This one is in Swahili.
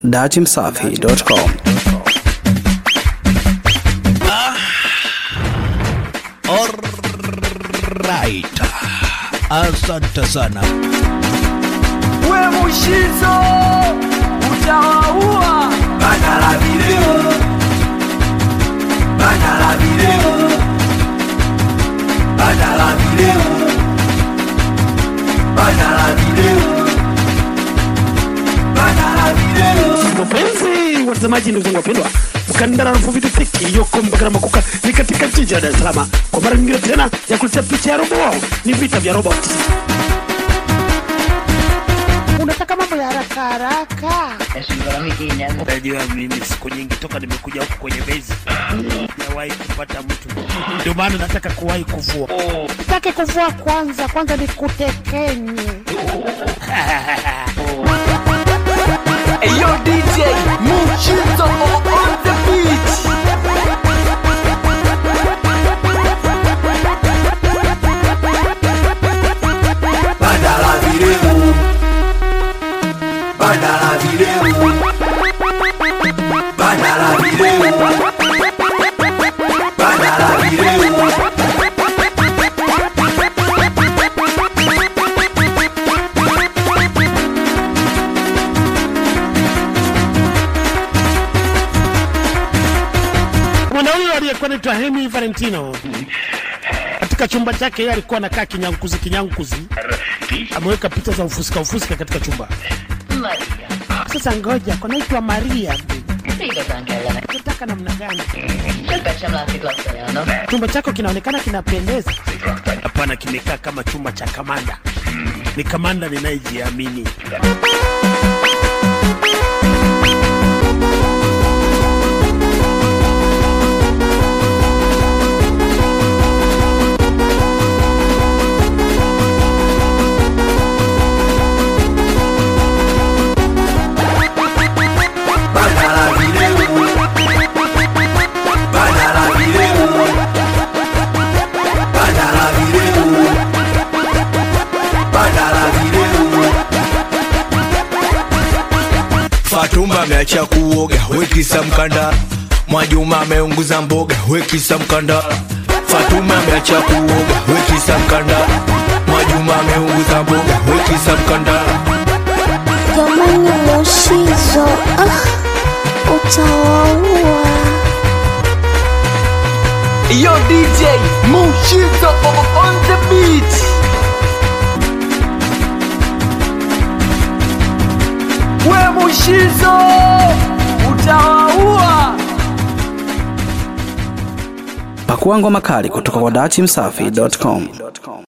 datimsafi.com Alright. Asante sana. we mushizo utawaua bana la video bana la video bana la video bana la video bana la video Wapenzi watazamaji, ndugu zangu wapendwa, mkandara rufu vitu fiki yoko mpaka na makuka ni katika jiji la Dar es Salaam kwa mara nyingine tena ya kuletea picha ya robo wao, ni vita vya robot. unataka mambo ya haraka haraka Najua mimi siku nyingi toka nimekuja huku kwenye bezi sijawahi kupata mtu, ndio maana nataka kuwahi kuvua. sitaki kuvua kwanza kwanza ni kutekenye Eyo DJ Mushizo on the beat Bana la video Bana la video Bana la video Bana la video Mwanaume aliyekuwa anaitwa Hemi Valentino katika chumba chake yeye alikuwa anakaa kinyankuzi kinyankuzi, ameweka picha za ufusika ufusika katika chumba. Sasa ngoja, kunaitwa Maria, unataka namna gani? Chumba chako kinaonekana kinapendeza. Hapana, kimekaa kama chumba cha kamanda. Ni kamanda ninayejiamini. Bana la video Bana la video Bana la video Bana la video Fatuma ameacha kuoga, wekisa mkanda. Mwajuma ameunguza mboga, wekisa mkanda. Fatuma ameacha kuoga, wekisa mkanda. Mwajuma ameunguza mboga, wekisa mkanda. Jamani Mushizo, ah, utawaua. Yo DJ Mushizo on the beat We Mushizo utawaua Pakua ngoma kali kutoka kwa datimsafi.com.